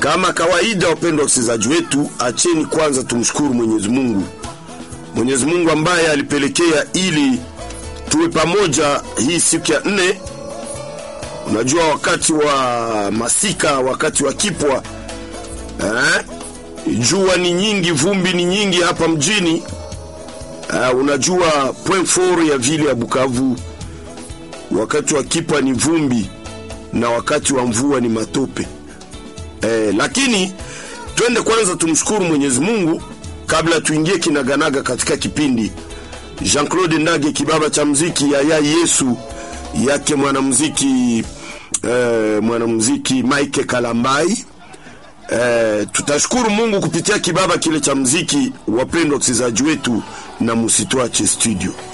Kama kawaida, wapendwa wasikilizaji wetu, acheni kwanza tumshukuru Mwenyezi Mungu, Mwenyezi Mungu ambaye alipelekea ili tuwe pamoja hii siku ya nne. Unajua, wakati wa masika, wakati wa kipwa eh, jua ni nyingi, vumbi ni nyingi hapa mjini eh, unajua point four ya vile ya Bukavu, wakati wa kipwa ni vumbi na wakati wa mvua ni matope. Eh, lakini twende kwanza tumshukuru Mwenyezi Mungu kabla tuingie kinaganaga katika kipindi. Jean-Claude Ndage kibaba cha mziki ya yai Yesu yake mwanamuziki eh, mwanamuziki Mike Kalambai. Eh, tutashukuru Mungu kupitia kibaba kile cha mziki, wapendwa wasikilizaji wetu, na musitwache studio.